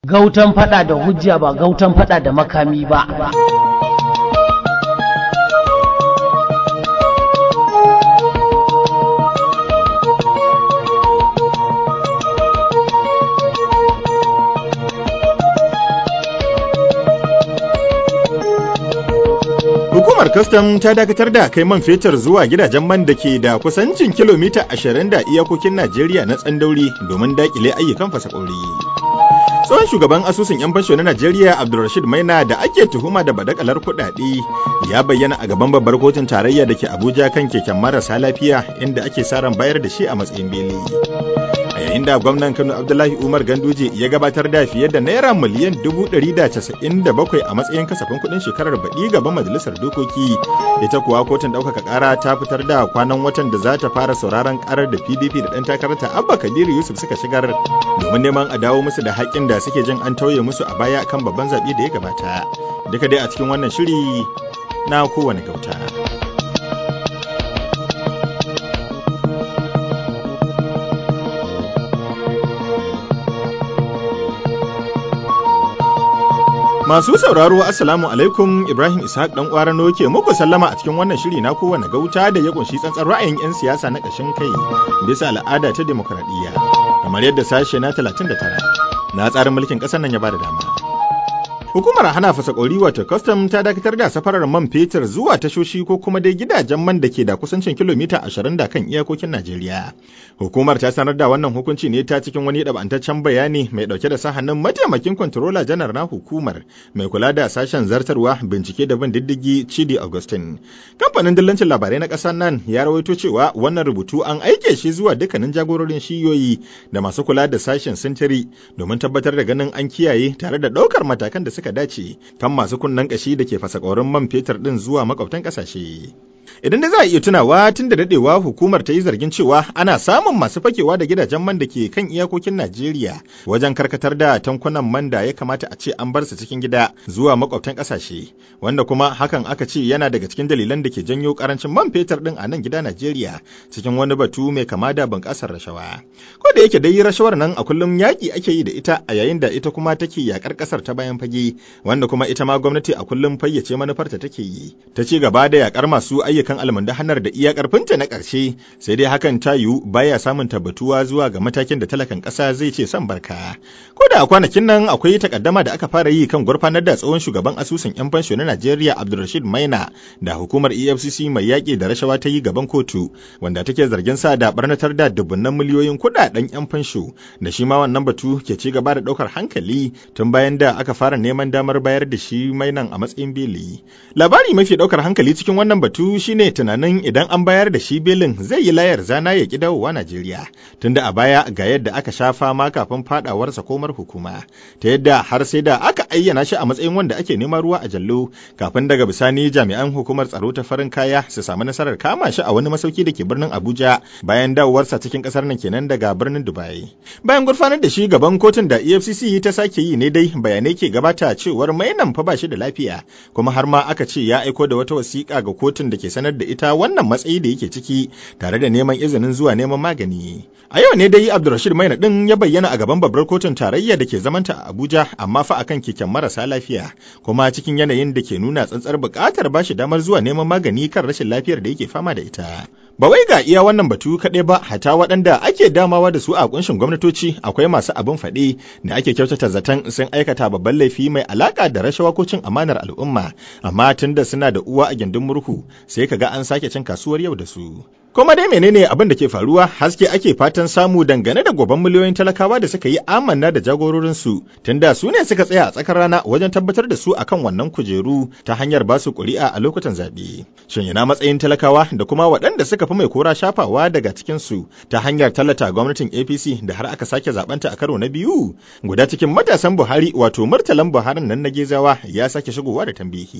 Gautan fada da hujja ba gautan fada da makami ba. Hukumar Kwastam ta dakatar da kai man fetur zuwa gidajen man da ke da kusancin kilomita 20 da iyakokin Najeriya na tsandauri domin dakile ayyukan fasakori. Tsohon shugaban asusun 'yan fasho na Najeriya Abdulrashid Maina da ake tuhuma da badakalar kuɗaɗe ya bayyana a gaban babbar kotun tarayya da ke Abuja kan keken marasa lafiya inda ake sa ran bayar da shi a matsayin beli. A yayin da gwamnan Kano Abdullahi Umar Ganduje ya gabatar da fiye da naira miliyan dubu ɗari da casa'in da bakwai a matsayin kasafin kuɗin shekarar baɗi gaban majalisar dokoki. Ita kuwa kotun ɗaukaka ƙara ta fitar da kwanan watan da za ta fara sauraron ƙarar da PDP da ɗan takararta Abba Kabiru Yusuf suka shigar domin neman a dawo musu da haƙƙin da suke jin an tauye musu a baya kan babban zaɓe da ya gabata. Duka dai a cikin wannan shiri na kowane gauta. Masu sauraro Assalamu alaikum Ibrahim Ishaq dan Kwarano ke muku sallama a cikin wannan shiri na kowane gauta da ya kunshi tsantsan ra'ayin 'yan siyasa na ƙashin kai bisa al'ada ta demokradiyya kamar yadda sashe na 39 na tsarin mulkin ƙasar nan ya bada dama. Hukumar hana fasakori wato custom ta dakatar da safarar man fetur zuwa tashoshi ko kuma dai gidajen man da ke da kusancin kilomita 20 da kan iyakokin Najeriya. Hukumar ta sanar da wannan hukunci ne ta cikin wani ɗabantaccen bayani mai ɗauke da sa hannun mataimakin kwantarola janar na hukumar mai kula da sashen zartarwa bincike da bin diddigi Chidi Augustin. Kamfanin dillancin labarai na ƙasar nan ya rawaito cewa wannan rubutu an aike shi zuwa dukkanin jagororin shiyoyi da masu kula da sashen sintiri domin tabbatar da ganin an kiyaye tare da ɗaukar matakan da suka suka dace kan masu kunnen kashi da ke fasa man fetur ɗin zuwa makwabtan ƙasashe. Idan da za a iya tunawa tun da daɗewa hukumar ta yi zargin cewa ana samun masu fakewa da gidajen man da ke kan iyakokin Najeriya wajen karkatar da tankunan man da ya kamata a ce an bar su cikin gida zuwa makwabtan ƙasashe, wanda kuma hakan aka ce yana daga cikin dalilan da ke janyo karancin man fetur ɗin a nan gida Najeriya cikin wani batu mai kama da bunƙasar rashawa. Ko da yake dai rashawar nan a kullum yaƙi ake yi da ita a yayin da ita kuma take yaƙar ƙasar ta bayan fage, wanda kuma ita ma gwamnati a kullum fayyace manufarta take yi. Ta ci gaba da yaƙar masu ayyukan almundahanar da iya karfinta na ƙarshe sai dai hakan ta yiwu baya samun tabbatuwa zuwa ga matakin da talakan ƙasa zai ce son barka ko da a kwanakin nan akwai takaddama da aka fara yi kan gurfanar da tsohon shugaban asusun yan fansho na Najeriya Abdulrashid Maina da hukumar EFCC mai yaƙi da rashawa ta yi gaban kotu wanda take zargin sa da barnatar da dubunnan miliyoyin kuɗaɗen yan fansho da shi ma wannan batu ke ci gaba da ɗaukar hankali tun bayan da aka fara neman damar bayar da shi mainan a matsayin beli labari mafi ɗaukar hankali cikin wannan batu shine tunanin idan an bayar da shi belin zai yi layar zana ya ki dawowa Najeriya tunda a baya ga yadda aka sha fama kafin fadawarsa komar hukuma ta yadda har sai da aka ayyana shi a matsayin wanda ake neman ruwa a jallo kafin daga bisani jami'an hukumar tsaro ta farin kaya su samu nasarar kama shi a wani masauki da ke birnin Abuja bayan dawowarsa cikin kasar nan kenan daga birnin Dubai bayan gurfanar da shi gaban kotun da EFCC ta sake yi ne dai bayanai ke gabata cewar mainan fa ba shi da lafiya kuma har ma aka ce ya aiko da wata wasiƙa ga kotun da ke sanar da ita wannan matsayi da yake ciki tare da neman izinin zuwa neman magani. A yau ne dai Abdulrashid Maina din ya bayyana a gaban babbar kotun tarayya da ke zamanta a Abuja amma fa akan keken marasa lafiya kuma cikin yanayin da ke nuna tsantsar buƙatar bashi damar zuwa neman magani kan rashin lafiyar da yake fama da ita. Ba wai ga iya wannan batu kaɗai ba hata waɗanda ake damawa da su a kunshin gwamnatoci akwai masu abin faɗi da ake kyautata zaton sun aikata babban laifi mai alaƙa da rashawa ko cin amanar al'umma amma tunda suna da uwa a gindin murhu sai ka ga an sake cin kasuwar yau da su. Kuma dai menene abin da ke faruwa haske ake fatan samu dangane da goban miliyoyin talakawa da suka yi amanna da jagororinsu tunda su ne suka tsaya a tsakar rana wajen tabbatar da su akan wannan kujeru ta hanyar ba su ƙuri'a a lokutan zaɓe. Shin yana matsayin talakawa da kuma waɗanda suka fi mai kora shafawa daga cikinsu ta hanyar tallata gwamnatin APC da har aka sake zaɓenta a karo na biyu? Guda cikin matasan Buhari wato Murtalan Buhari nan na Gezawa ya sake shigowa da tambihi.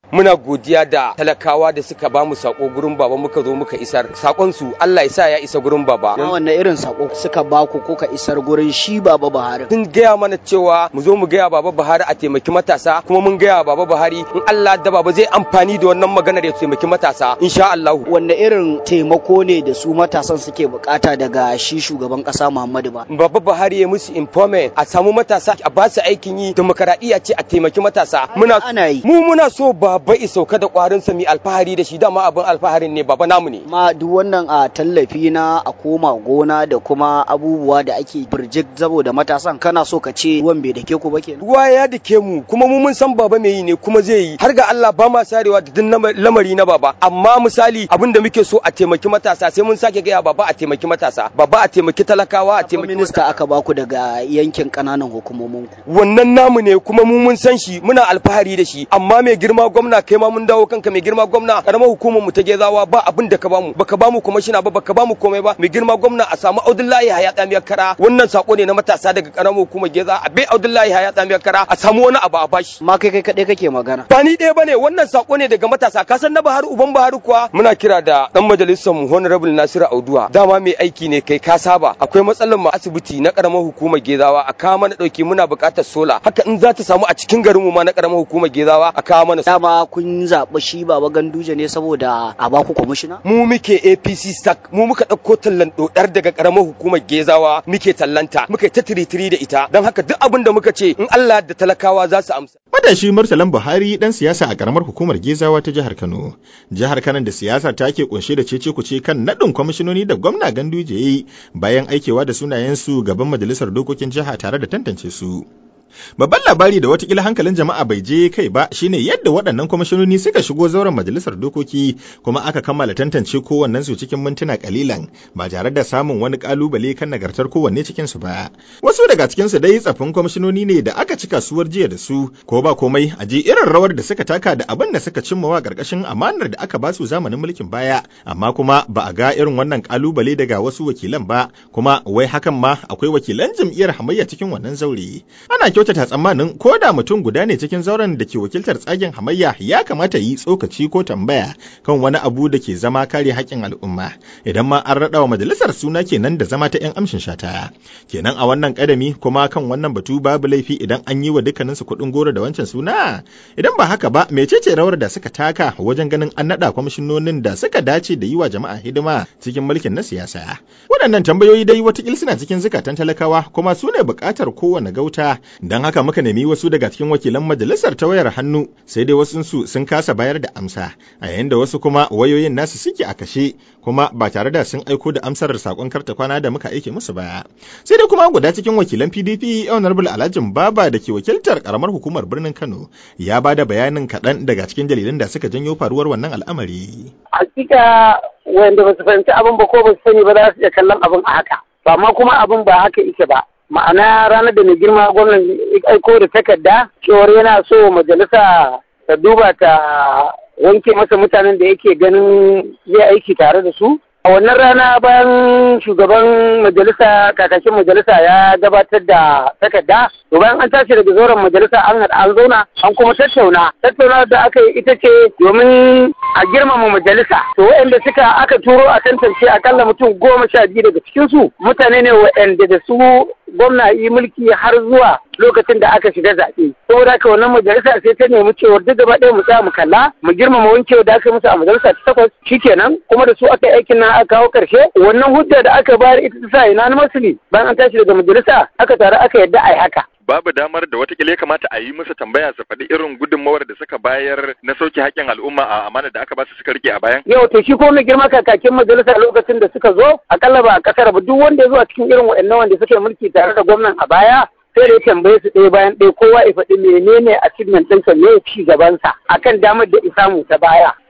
muna godiya da talakawa da suka ba mu sako gurin baba muka zo muka isar sakon su Allah ya sa ya isa gurin baba Ma wanne irin sako suka ba ku ko ka isar gurin shi baba Buhari sun gaya mana cewa mu zo mu gaya baba Buhari a taimaki matasa kuma mun gaya baba Buhari in Allah da baba zai amfani da wannan maganar ya taimaki matasa insha Allah wanne irin taimako ne da su matasan suke bukata daga shi shugaban kasa Muhammadu ba baba Buhari ya musu informant a samu matasa a ba su aikin yi demokaradiyya ce a taimaki matasa muna ana yi mu muna so baba i sauka da kwarin sa mi alfahari da shi dama abin alfaharin ne baba namu ne ma duk wannan a tallafi na a koma gona da kuma abubuwa da ake birjik saboda matasan kana so ka ce ruwan bai dake ku ba kenan ruwa ya dake mu kuma mu mun san baba mai yi ne kuma zai yi har ga Allah ba ma sarewa da duk lamari na baba amma misali abin da muke so a taimaki matasa sai mun sake gaya baba a taimaki matasa baba a taimaki talakawa a taimaki minista aka baku daga yankin kananan hukumomin ku wannan namu ne kuma mu mun san shi muna alfahari da shi amma mai girma gwamna kai ma mun dawo kanka mai girma gwamna karamar hukumar mu ta gezawa ba abin da ka bamu baka bamu kwamishina ba baka bamu komai ba mai girma gwamna a samu Abdullahi Haya Tsamiyar Kara wannan sako ne na matasa daga karamar hukumar Geza a bai Abdullahi Haya Tsamiyar Kara a samu wani abu a bashi ma kai kai kadai kake magana ba ni ɗaya bane wannan sako ne daga matasa ka san na Buhari uban Buhari kuwa muna kira da dan majalisar mu Honorable Nasiru Auduwa dama mai aiki ne kai ka saba akwai matsalar mu asibiti na karamar hukumar Gezawa a kawo mana dauki muna buƙatar sola haka in za ta samu a cikin garin mu ma na karamar hukumar Gezawa a kawo mana dama kun zaɓi shi baba ganduje ne saboda a baku kwamishina mu muke APC stack mu muka ɗauko tallan dodar daga karamar hukumar Gezawa muke tallanta muke ta tiritiri da ita don haka duk abin da muka ce in Allah da talakawa za su amsa Matashi Murtalan Buhari dan siyasa a karamar hukumar Gezawa ta jihar Kano. Jihar Kano da siyasa ta ke kunshe da cece kuce kan nadin kwamishinoni da gwamna Ganduje yi bayan aikewa da sunayensu gaban majalisar dokokin jiha tare da tantance su. Babban labari da watakila hankalin jama'a bai je kai ba shine yadda waɗannan kwamishinoni suka shigo zauren majalisar dokoki kuma aka kammala tantance kowannen su cikin mintuna kalilan ba tare da samun wani kalubale kan nagartar kowanne cikin su ba. Wasu daga cikin su dai tsafin kwamishinoni ne da aka ci kasuwar jiya da su ko ba komai a je irin rawar da suka taka da abin da suka cimmawa karkashin amanar da aka basu zamanin mulkin baya amma kuma ba a ga irin wannan kalubale daga wasu wakilan ba kuma wai hakan ma akwai wakilan jam'iyyar hamayya cikin wannan zaure. Ana kyautata tsammanin ko da mutum guda ne cikin zauren da ke wakiltar tsagen hamayya ya kamata yi tsokaci ko tambaya kan wani abu da ke zama kare haƙƙin al'umma idan ma an raɗa wa majalisar suna kenan da zama ta 'yan amshin shata kenan a wannan ƙadami kuma kan wannan batu babu laifi idan an yi wa dukkaninsu kuɗin goro da wancan suna idan ba haka ba mecece rawar da suka taka wajen ganin an naɗa kwamishinonin da suka dace da yi wa jama'a hidima cikin mulkin na siyasa waɗannan tambayoyi dai watakil suna cikin zukatan talakawa kuma su ne buƙatar kowane gauta don haka muka nemi wasu daga cikin wakilan majalisar ta wayar hannu sai dai wasu su sun kasa bayar da amsa a yayin da wasu kuma wayoyin nasu suke a kashe kuma ba tare da sun aiko da amsar sakon karta kwana da muka aike musu ba sai dai kuma guda cikin wakilan PDP Honorable Alhaji Baba da ke wakiltar karamar hukumar birnin Kano ya ba da bayanin kaɗan daga cikin dalilan da suka janyo faruwar wannan al'amari. Hakika wanda ba su fahimci abin ba ko ba su sani ba za su iya kallon abin a haka. Amma kuma abin ba haka ike ba. ma'ana ranar da mai girma gwamnan aiko da takarda cewar yana so majalisa ta duba ta wanke masa mutanen da yake ganin zai aiki tare da su a wannan rana bayan shugaban majalisa kakakin majalisa ya gabatar da takarda to bayan an tashi daga zauren majalisa an haɗa an zauna an kuma tattauna tattauna da aka yi ita ce domin a girmama majalisa to waɗanda suka aka turo a tantance akalla mutum goma sha biyu daga cikinsu mutane ne waɗanda da su gwamna yi mulki har zuwa lokacin da aka shiga zaɓe. Saboda haka wannan majalisa sai ta nemi cewar duk gaba ɗaya mu tsaya mu kalla mu girmama wankewa da aka musu a majalisa ta takwas shikenan kuma da su aka yi aikin nan aka kawo ƙarshe wannan hujja da aka bayar ita ta sa ina na masuli bayan an tashi daga majalisa aka taru aka yadda a yi haka. babu damar da watakila ya kamata a yi musu tambaya su faɗi irin gudunmawar da suka bayar na sauke haƙƙin al'umma a amanar da aka ba su suka rike a bayan? Yau to shi ko mai girma kakakin majalisa lokacin da suka zo akalla ba a ƙasar ba duk wanda ya zo a cikin irin waɗannan wanda suke mulki tare da gwamnan a baya sai da ya tambaye su ɗaya bayan ɗaya kowa ya faɗi menene achievement ɗinsa ne ci gabansa akan damar da isamu ta baya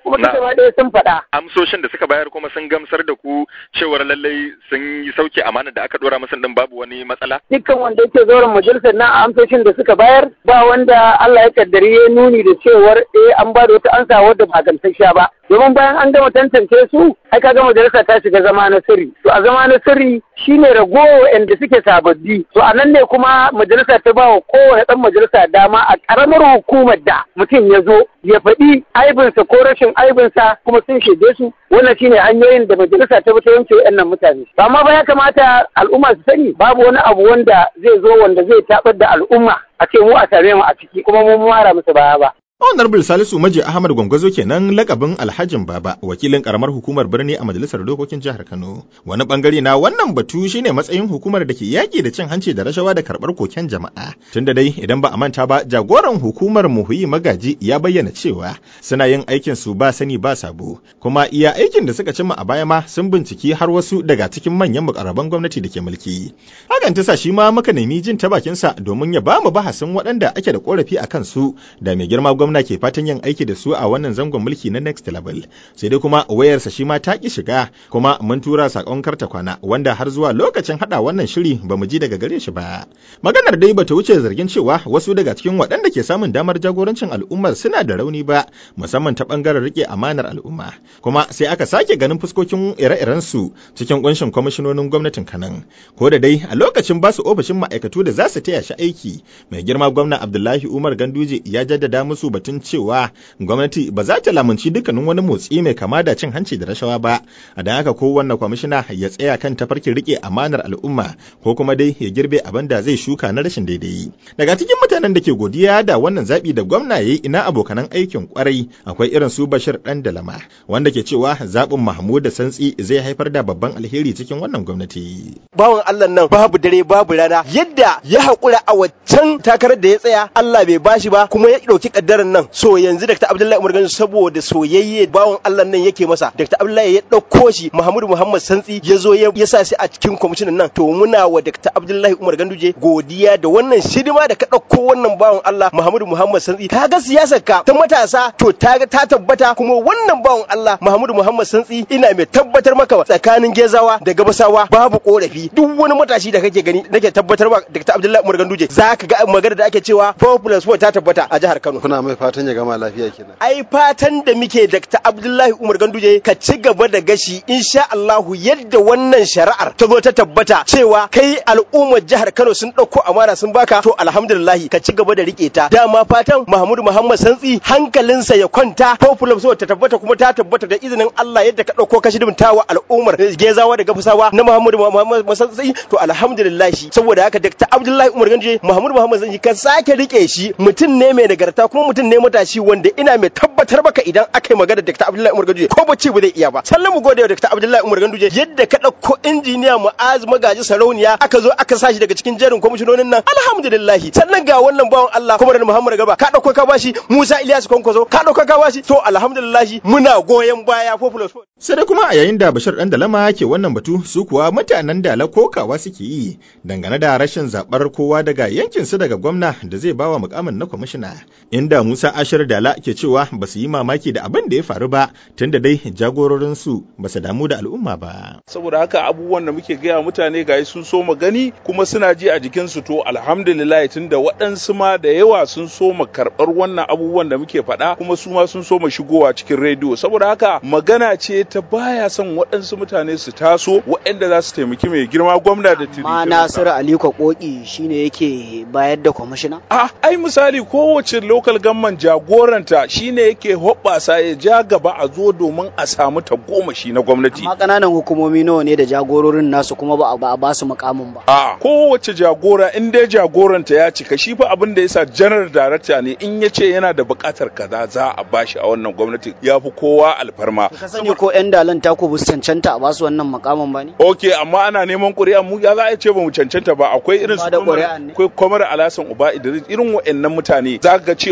kuma Na. duka ma ɗaya sun faɗa amsoshin da suka bayar kuma sun gamsar da ku cewar lallai sun yi sauke amana da aka dora musu din babu wani matsala dukkan wanda yake zauren majalisar na amsoshin da suka bayar ba wanda Allah ya kaddari ya nuni da cewar eh an ba da wata ansa wadda ba gamsasshiya ba domin bayan an gama tantance su ai kaga majalisa ta shiga zama na sirri to a zama na sirri shine ragowa wanda suke sababbi to a nan ne kuma majalisa ta ba wa kowane dan majalisa dama a karamar hukumar da mutum ya zo ya faɗi aibinsa ko rashin aibinsa kuma sun shaide su wannan shine hanyoyin da majalisa ta bi ta yanke waɗannan mutane Ba amma ba ya kamata al'umma su sani babu wani abu wanda zai zo wanda zai tabar da al'umma a ce mu a same mu a ciki kuma mun mara musu baya ba Honorable Salisu Maji Ahmad Gwangwazo kenan lakabin Alhajin Baba, wakilin karamar hukumar birni a Majalisar Dokokin Jihar Kano. Wani bangare na wannan batu shine matsayin hukumar da ke yaƙi da cin hanci da rashawa da karɓar koken jama'a. Tunda dai idan ba a manta ba, jagoran hukumar Muhuyi Magaji ya bayyana cewa suna yin aikin su ba sani ba sabo, kuma iya aikin da suka cimma a baya ma sun binciki har wasu daga cikin manyan mukarraban gwamnati da ke mulki. Hakan ta sa shi ma muka nemi jin ta bakinsa domin ya ba mu bahasin waɗanda ake da korafi a kansu da mai girma gwamna ke fatan yin aiki da su a wannan zangon mulki na next level sai dai kuma wayarsa shi ma ta ki shiga kuma mun tura sakon karta kwana wanda har zuwa lokacin hada wannan shiri ba mu ji daga gare shi ba maganar dai bata wuce zargin cewa wasu daga cikin waɗanda ke samun damar jagorancin al'ummar suna da rauni ba musamman ta bangaren rike amanar al'umma kuma sai aka sake ganin fuskokin ire-iren su cikin kunshin kwamishinonin gwamnatin kanan ko da dai a lokacin basu ofishin ma'aikatu da za su taya shi aiki mai girma gwamna abdullahi umar ganduje ya jaddada musu batun cewa gwamnati ba za ta lamunci dukkanin wani motsi mai kama da cin hanci da rashawa ba a don haka kowanne kwamishina ya tsaya kan tafarkin rike amanar al'umma ko kuma dai ya girbe abin da zai shuka na rashin daidai daga cikin mutanen da ke godiya da wannan zaɓi da gwamna ya yi ina abokanan aikin kwarai akwai irin su bashir dan dalama wanda ke cewa zaɓin mahmud da santsi zai haifar da babban alheri cikin wannan gwamnati bawan Allah nan babu dare babu rana yadda ya haƙura a waccan takarar da ya tsaya Allah bai bashi ba kuma ya ɗauki kaddarar nan so yanzu Dr. Abdullahi Umar Gandu saboda soyayye bawan Allah nan yake masa Dr. Abdullahi ya ɗauko shi Muhammadu Muhammad Santsi ya zo ya sa shi a cikin kwamishinan nan to muna wa Dr. Abdullahi Umar Ganduje godiya da wannan shidima da ka ɗauko wannan bawan Allah Muhammadu Muhammad Santsi ka ga siyasar ka ta matasa to ta ta tabbata kuma wannan bawan Allah Muhammadu Muhammad Santsi ina mai tabbatar maka tsakanin Gezawa da Gabasawa babu korafi duk wani matashi da kake gani nake tabbatar maka Dr. Abdullahi Umar Ganduje zaka ga magana da ake cewa 4 plus 4 ta tabbata a jihar Kano kuna mai fatan ya gama lafiya kenan ai fatan da muke Dr. Abdullahi Umar Ganduje ka ci gaba da gashi insha Allahu yadda wannan shari'ar ta zo ta tabbata cewa kai al'ummar jihar Kano sun dauko amana sun baka to alhamdulillah ka ci gaba da rike ta dama fatan Mahmud Muhammad Santsi hankalinsa ya kwanta popular so ta tabbata kuma ta tabbata da izinin Allah yadda ka dauko ka shidimtawa al'ummar Gezawa da Gafusawa na Mahmud Muhammad Santsi to alhamdulillah saboda haka Dr. Abdullahi Umar Ganduje Mahmud Muhammad Santsi ka sake rike shi mutum ne mai nagarta kuma mutum ne matashi wanda ina mai tabbatar maka idan aka yi magana da Dr. Abdullahi Umar Ganduje ko bacci ba zai iya ba sannan mu gode wa Dr. Abdullahi Umar Ganduje yadda ka dauko injiniya Mu'az Magaji Sarauniya aka zo aka sashi daga cikin jerin kwamishinonin nan alhamdulillah sannan ga wannan bawan Allah kuma da Muhammad Gaba ka dauko ka bashi Musa Ilyas Kwankwaso ka dauko ka bashi to alhamdulillah muna goyon baya Popular sai dai kuma a yayin da Bashir dan Dalama ke wannan batu su kuwa mutanen Dala kokawa suke yi dangane da rashin zabar kowa daga yankin su daga gwamna da zai bawa mukamin na kwamishina inda Musa Ashir Dala ke cewa ba su yi mamaki da abin da ya faru ba tunda dai jagororin su ba su damu da al'umma ba saboda haka abubuwan da muke gaya mutane ga sun so mu gani kuma suna ji a jikin su to alhamdulillah tunda waɗansu ma da yawa sun so mu karɓar wannan abubuwan da muke faɗa kuma su ma sun so mu shigowa cikin rediyo saboda haka magana ce ta baya son waɗansu mutane su taso waɗanda za su taimaki mai girma gwamna da tiri ma Nasiru Aliko Koki shine yake bayar da kwamishina a ai misali kowace local government jagoranta shine yake hoɓɓasa ya ja gaba a zo domin a samu tagomashi na gwamnati amma ƙananan hukumomi nawa ne da jagororin nasu kuma ba a ba su mukamin ba a kowace jagora in dai jagoranta ya cika shi fa abin da yasa general director ne in ya ce yana da buƙatar kaza za a bashi a wannan gwamnati ya fi kowa alfarma ka sani ko yan dalan taku bu cancanta a basu wannan mukamin ba ne ok amma ana neman ƙuri'a mu ya za a ce ba mu cancanta ba akwai irin su akwai kwamar alasan uba idris irin wa'annan mutane za ga cewa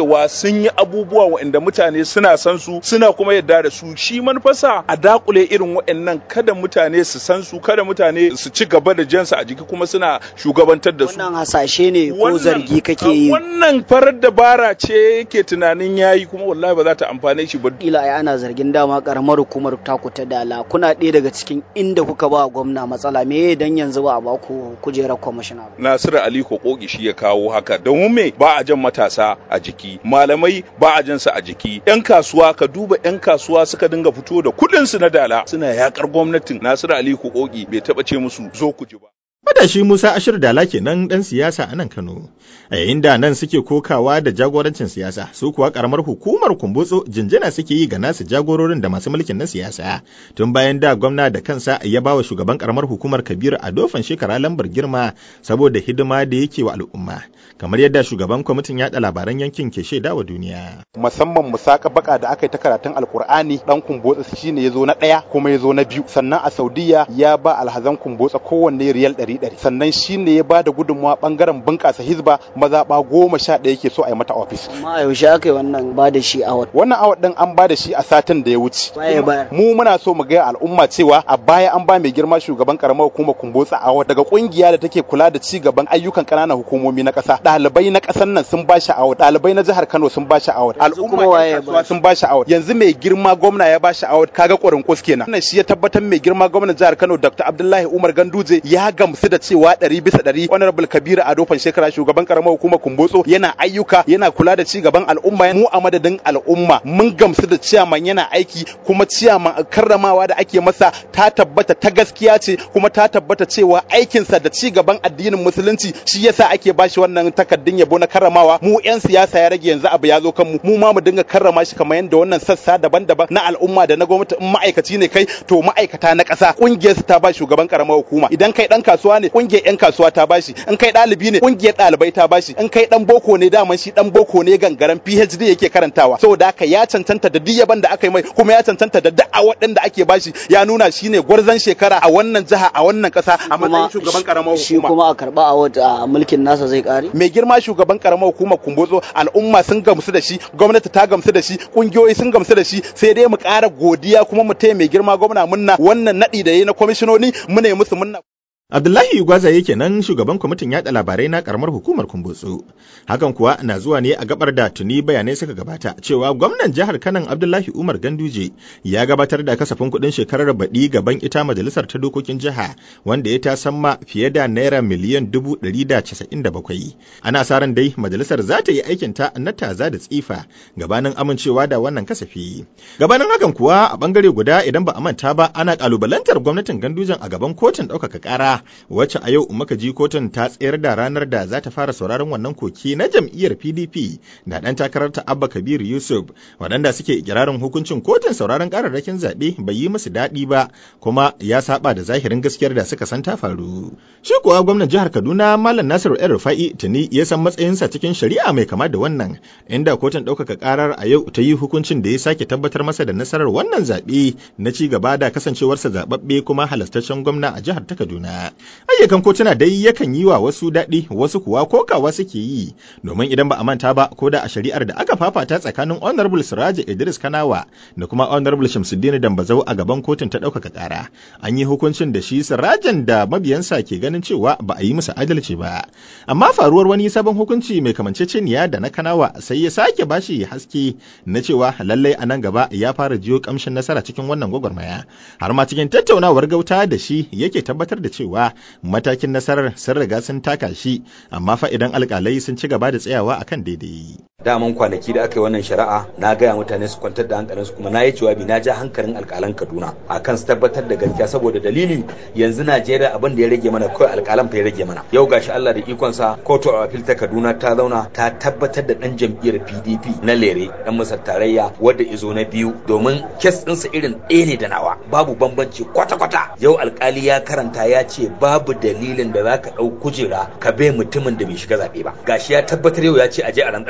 sun yi abubuwa waɗanda mutane suna san su suna kuma yadda da su shi manufarsa a dakule irin waɗannan kada mutane su san su kada mutane su ci gaba da jansu a jiki kuma suna shugabantar da su wannan hasashe ne ko zargi kake yi wannan farar dabara ce yake tunanin yayi kuma wallahi ba za ta amfane shi ba ila ai ana zargin dama karamar hukumar taku ta dala kuna ɗaya daga cikin inda kuka ba gwamna matsala me dan yanzu ba a ba ku kujerar kwamishina ba Nasiru Ali Kokogi shi ya kawo haka domin me ba a jan matasa a jiki malamai ba a jan su a jiki yan kasuwa ka duba yan kasuwa suka dinga fito da kuɗin su na dala suna yakar gwamnatin Nasiru Ali Kokogi bai taba ce musu zo ku ji ba Matashi Musa Ashir Dala kenan ɗan siyasa a nan Kano, a yayin da nan suke kokawa da jagorancin siyasa, su kuwa ƙaramar hukumar kumbutso jinjina suke yi ga nasu jagororin da masu mulkin na siyasa. Tun bayan da gwamna da kansa ya ba wa shugaban ƙaramar hukumar Kabiru a dofan shekara lambar girma saboda hidima da yake wa al'umma. Kamar yadda shugaban kwamitin yaɗa labaran yankin ke shaida wa duniya. musamman musaka baka da aka yi ta karatun alkur'ani dan kumbotsa shine ya zo na ɗaya kuma ya zo na biyu sannan a saudiya ya ba alhazan kumbotsa kowanne riyal ɗari ɗari sannan shine ya ba da gudunmawa ɓangaren bunƙasa hizba mazaɓa goma sha ɗaya ke so a yi mata ofis amma a yaushe aka yi wannan ba da shi a wata wannan awad ɗin an ba da shi a satin da ya wuce Waye bayar? mu muna so mu gaya al'umma cewa a baya an ba mai girma shugaban karamar hukumar kumbotsa awad daga kungiya da take kula da ci gaban ayyukan ƙananan hukumomi na ƙasa ɗalibai na ƙasar nan sun ba shi awad ɗalibai na jihar kano sun ba shi awad Yanzu kuma al'umma waye yan ya kasuwa ba shi? sun ba shi awad yanzu mai girma gwamna ya ba shi awad kaga ƙwarin kus kenan wannan shi ya tabbatar mai girma gwamnan jihar kano dr abdullahi umar ganduje ya gamsu da cewa ɗari bisa ɗari honorable kabiru ado shekara shugaban karamar hukumar kumbotso yana ayyuka yana kula da ci gaban al'umma mu a madadin al'umma mun gamsu da ciyaman yana aiki kuma ciyaman karramawa da ake masa ta tabbata ta gaskiya ce kuma ta tabbata cewa aikinsa da ci gaban addinin musulunci shi yasa ake bashi wannan takaddun yabo na karramawa mu yan siyasa ya rage yanzu abu ya zo kanmu mu ma mu dinga karrama shi kamar yadda wannan sassa daban-daban na al'umma da na gwamnati in ma'aikaci ne kai to ma'aikata na ƙasa ƙungiyar su ta ba shugaban karamar hukuma idan kai dan kasuwa ne ƙungiyar yan kasuwa ta bashi in kai ɗalibi ne ƙungiyar ɗalibai ta bashi in kai dan boko ne daman shi dan boko ne gangaren PhD yake karantawa saboda haka ya cancanta da duk yaban da aka yi mai kuma ya cancanta da duk awaɗin da ake bashi ya nuna shine gwarzon shekara a wannan jiha a wannan ƙasa a matsayin shugaban karamar shi hukuma kuma a karba a wata mulkin nasa zai kare mai girma shugaban karamar hukumar kumbotso al'umma sun gamsu da shi gwamnati ta gamsu da shi kungiyoyi sun gamsu da shi sai dai mu ƙara godiya kuma mu taya mai girma gwamna munna wannan naɗi da yayi na kwamishinoni mu ne musu munna Abdullahi Gwaza yake nan shugaban kwamitin yaɗa labarai na karamar hukumar Kumbotso. Hakan kuwa na zuwa ne a gabar da tuni bayanai suka gabata cewa gwamnan jihar Kanan Abdullahi Umar Ganduje ya gabatar da kasafin kuɗin shekarar baɗi gaban ita majalisar ta dokokin jiha wanda ya tasamma fiye da naira miliyan dubu ɗari da casa'in da bakwai. Ana sa ran dai majalisar za ta yi aikinta na taza da tsifa gabanin amincewa da wannan kasafi. Gabanin hakan kuwa a bangare guda idan ba a manta ba ana kalubalantar gwamnatin Gandujen a gaban kotun ɗaukaka ƙara wacce a yau muka ji kotun ta tsayar da ranar da za ta fara sauraron wannan koki na jam'iyyar PDP da ɗan takarar ta Abba Kabir Yusuf waɗanda suke ikirarin hukuncin kotun sauraron kararrakin zaɓe bai yi musu daɗi ba kuma ya saba da zahirin gaskiyar da suka san ta faru. Shi kuwa gwamnan jihar Kaduna Malam Nasiru El Rufa'i tuni ya san matsayinsa cikin shari'a mai kama da wannan inda kotun ɗaukaka karar a yau ta yi hukuncin da ya sake tabbatar masa da nasarar wannan zaɓe na ci gaba da kasancewarsa zaɓaɓɓe kuma halastaccen gwamna a jihar ta Kaduna. ayyukan kotuna dai yakan yi wa wasu daɗi wasu kuwa kokawa suke yi domin idan ba a manta ba ko da a shari'ar da aka fafata tsakanin honorable siraji idris kanawa da kuma honorable shamsuddin dambazau a gaban kotun ta ɗaukaka ƙara an yi hukuncin da shi sirajan da mabiyansa ke ganin cewa ba a yi musu adalci ba amma faruwar wani sabon hukunci mai kamanceceniya da na kanawa sai ya sake bashi haske na cewa lallai a nan gaba ya fara jiyo kamshin nasara cikin wannan gwagwarmaya har ma cikin tattaunawar gauta da shi yake tabbatar da cewa matakin nasarar sun riga sun taka shi amma fa idan alkalai sun ci gaba da tsayawa akan daidai daman kwanaki da aka yi wannan shari'a na gaya mutane su kwantar da hankalinsu kuma na yi jawabi na ja hankalin alkalan kaduna akan su tabbatar da gaskiya saboda dalili yanzu najeriya abin da ya rage mana kawai alkalan fa ya rage mana yau gashi allah da ikonsa kotu a apil ta kaduna ta zauna ta tabbatar da dan jam'iyyar pdp na lere dan masar tarayya wadda izo na biyu domin kes ɗinsa irin ɗaya ne da nawa babu bambanci kwata-kwata yau alkali ya karanta ya ce babu dalilin da za ka ɗau kujera ka bai mutumin da bai shiga zaɓe ba gashi ya tabbatar yau ya ce aje a rantsar da na biyu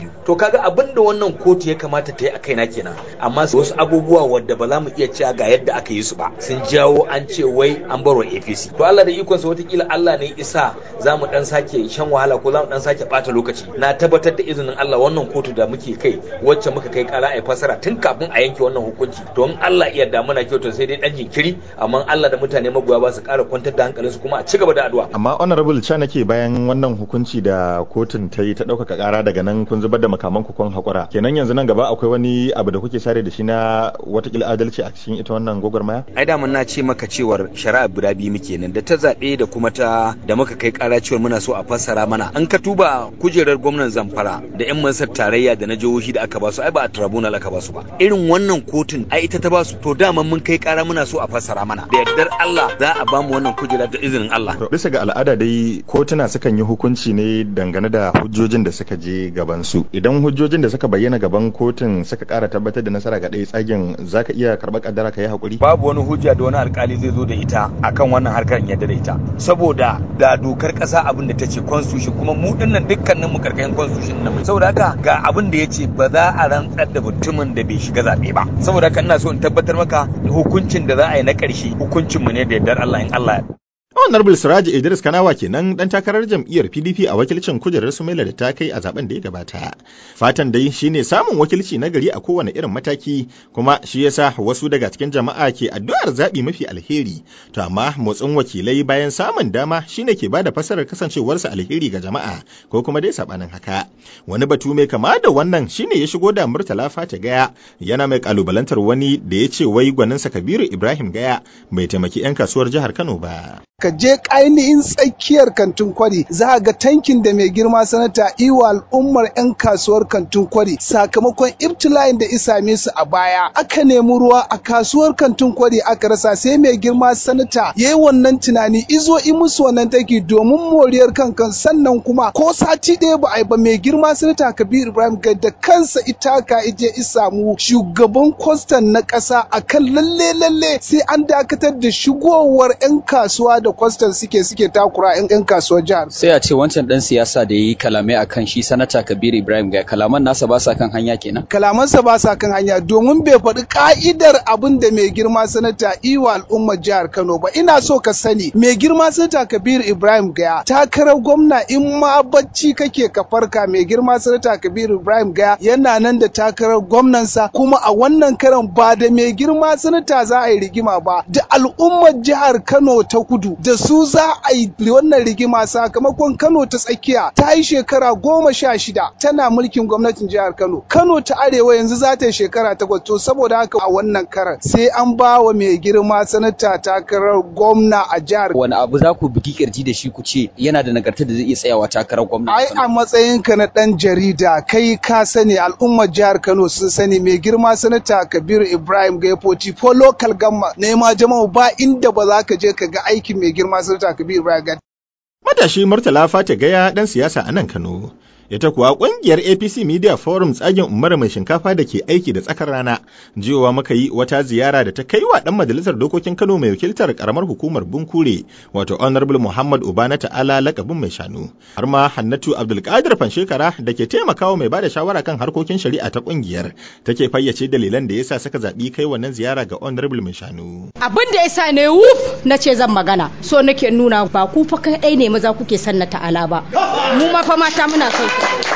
to kaga abin da wannan kotu ya kamata ta yi a kaina kenan amma wasu abubuwa wadda ba za mu iya cewa ga yadda aka yi su ba sun jawo an ce wai an barwa APC to Allah da ikonsa watakila Allah ne isa za mu dan sake shan wahala ko za mu dan sake bata lokaci na tabbatar da izinin Allah wannan kotu da muke kai wacce muka kai kara a fasara tun kafin a yanke wannan hukunci to in Allah iya da muna kyautar sai dai dan jinkiri amma Allah da mutane magoya ba su kara kwantar da hankalinsu kuma a ci gaba da addu'a amma honorable cha nake bayan wannan hukunci da kotun ta yi ta ɗaukaka ƙara daga nan kun zubar da makaman ku kun haƙura kenan yanzu nan gaba akwai wani abu da kuke sare da shi na watakila adalci a cikin ita wannan gwagwarmaya ai da na ce maka cewar shari'a guda biyu muke nan da ta zaɓe da kuma ta da muka kai ƙara cewar muna so a fassara mana an ka tuba kujerar gwamnan zamfara da yan mansar tarayya da na jihohi da aka ba su ai ba a tribunal aka ba su ba irin wannan kotun ai ita ta ba su to dama mun kai ƙara muna so a fassara mana da yardar Allah za a ba mu wannan kujera da izinin Allah bisa ga al'ada dai kotuna sukan yi hukunci ne dangane da hujjojin da suka je gaban su idan hujjojin da suka bayyana gaban kotun suka ƙara tabbatar da nasara ga ɗaya tsagen zaka iya karɓar kaddara ka yi hakuri babu wani hujja da wani alkali zai zo da ita akan wannan harkar yadda da ita saboda da dokar kasa abin da ta ce constitution kuma mu dinnan dukkanin mu karkashin constitution nan saboda haka ga abin da yace ba za a rantsar da mutumin da bai shiga zabe ba saboda haka ina so in tabbatar maka hukuncin da za a yi na ƙarshe hukuncin mu ne da yardar Allah in Allah ya Honorable Siraji Idris Kanawa kenan dan takarar jam'iyyar PDP a wakilcin kujerar Sumaila da ta kai a zaben da ya gabata. Fatan dai shine samun wakilci na gari a kowane irin mataki kuma shi yasa wasu daga cikin jama'a ke addu'ar zaɓi mafi alheri. To amma motsin wakilai bayan samun dama shine ke bada fasarar kasancewarsa alheri ga jama'a ko kuma dai sabanin haka. Wani batu mai kama da wannan shine ya shigo da Murtala Fata Gaya yana mai kalubalantar wani da ya ce wai gwaninsa Kabiru Ibrahim Gaya bai taimaki 'yan kasuwar jihar Kano ba. ka je ainihin tsakiyar kantin kwari za a ga tankin da mai girma sanata iwa al'ummar 'yan kasuwar kantin kwari sakamakon ibtila'in da isame su a baya aka nemi ruwa a kasuwar kantin kwari aka rasa sai mai girma sanata ya yi wannan tunani izo i musu wannan tanki domin moriyar kankan sannan kuma ko sati ɗaya ba a yi ba mai girma sanata kabir ibrahim ga da kansa itaka ije isamu shugaban kwastan na ƙasa akan lalle lalle sai an dakatar da shigowar 'yan kasuwa da da kwastan suke suke takura yan yan kasuwar jihar. Sai a ce wancan dan siyasa da yi kalamai akan shi sanata Kabir Ibrahim ga kalaman nasa ba sa kan hanya kenan. Kalamansa ba sa kan hanya domin bai faɗi ka'idar abin da mai girma sanata iwa al'ummar jihar Kano ba. Ina so ka sani mai girma sanata Kabir Ibrahim Gaya takarar gwamna in ma bacci kake ka farka mai girma sanata Kabir Ibrahim Gaya yana nan da takarar gwamnansa kuma a wannan karan ba da mai girma sanata za a yi rigima ba da al'ummar jihar Kano ta kudu da su za a yi wannan rigima sakamakon Kano ta tsakiya ta yi shekara goma sha shida tana mulkin gwamnatin jihar Kano. Kano ta arewa yanzu za ta yi shekara takwas to saboda haka a wannan karan sai an ba wa mai girma sanata takarar gwamna a jihar. Wani abu za ku bugi kirji da shi ku ce yana da nagarta da zai iya tsayawa takarar gwamna. Ai a matsayinka na ɗan jarida kai ka sani al'ummar jihar Kano sun sani mai girma sanata Kabiru Ibrahim Gaifoti ko local gamma nema jama'a ba inda ba za ka je ka ga aikin mai girma sanata Kabiru Ibrahim Gadi. Matashi Murtala Fata Gaya ɗan siyasa a nan Kano. Ita kuwa ƙungiyar APC Media Forum tsagen umar mai shinkafa da ke aiki da tsakar rana, jiyowa muka yi wata ziyara da ta kai wa ɗan majalisar dokokin Kano mai wakiltar ƙaramar hukumar Bunkure, wato Honorable Muhammad Ubana Ta'ala lakabin mai shanu. Har ma Hannatu Abdulkadir Fanshekara da ke taimakawa mai bada shawara kan harkokin shari'a ta ƙungiyar, take fayyace dalilan da yasa suka zaɓi kai wannan ziyara ga Honorable mai shanu. Abin da yasa ne wuf na ce zan magana, so nake nuna ba ku fa kaɗai ne maza kuke son na ta'ala ba. Mu ma fa mata muna son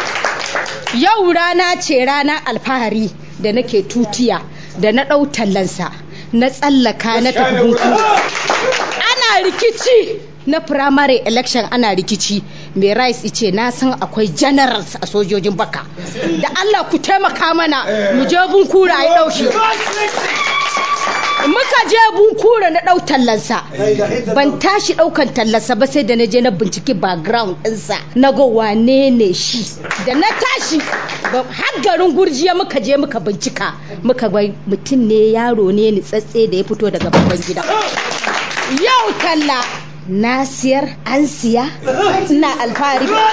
Yau rana ce rana alfahari da nake tutiya da na ɗau tallansa na tsallaka na tafi hutu. Ana rikici na primary election ana rikici mai rice ice na san akwai generals a sojojin baka da Allah ku taimaka mana mu je bunkura ya ɗauki. muka je bunkura na ɗau tallansa ban tashi ɗaukan tallansa ba sai da na je na binciki background ɗinsa na ga wane ne shi da na tashi har garin gurjiya muka je muka bincika muka ga mutum ne yaro ne ni tsatse da ya fito daga babban gida yau talla na siyar an siya ina alfahari ba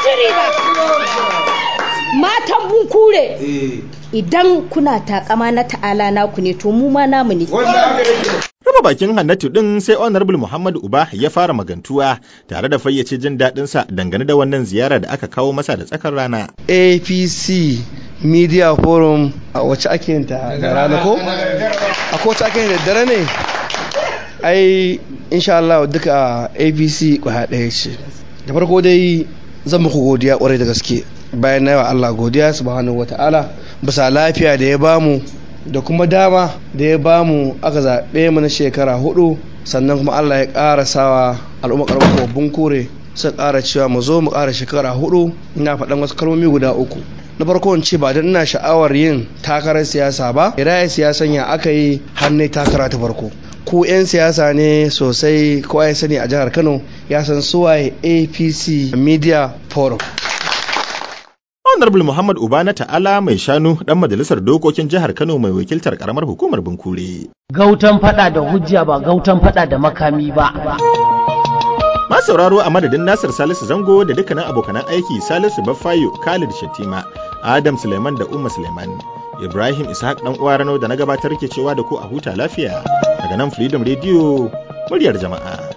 matan bunkure Eh. idan kuna takama na ta'ala naku ne to mu ma namu ne Raba daga bakin Hannatu din sai Honorable Muhammad Uba ya fara magantuwa tare da fayyace jin daɗinsa dangane da wannan ziyara da aka kawo masa da tsakar rana. APC Media Forum a wacce ake yin ta da rana ko? A ko wacce ake yin da dare ne? Ai insha Allah duka APC kwaya ɗaya ce. Da farko dai zan muku godiya kwarai da gaske bayan na yawa Allah godiya subhanahu wata'ala bisa lafiya da ya bamu da kuma dama da ya bamu aka zaɓe mu na shekara hudu sannan kuma Allah ya ƙara sawa al'umma ƙarfafo babban kore suka ƙara cewa mu zo mu ƙara shekara hudu ina faɗan wasu kalmomi guda uku na farko in ce ba don ina sha'awar yin takarar siyasa ba iraya siyasan ya aka yi hannun takara ta farko ku 'yan siyasa ne sosai kowa ya sani a jihar kano ya san suwaye apc media forum Honorable Muhammad Ubana Ta'ala mai shanu dan majalisar dokokin jihar Kano mai wakiltar karamar hukumar Bunkure. Gautan fada da hujja ba gautan fada da makami ba. Ma sauraro a madadin Nasir Salisu Zango da dukkanin abokanan aiki Salisu Baffayo, Khalid Shatima, Adam Suleiman da Umma Suleiman. Ibrahim Ishaq dan uwa Rano da na gabatar ke cewa da ku a huta lafiya daga nan Freedom Radio muryar jama'a.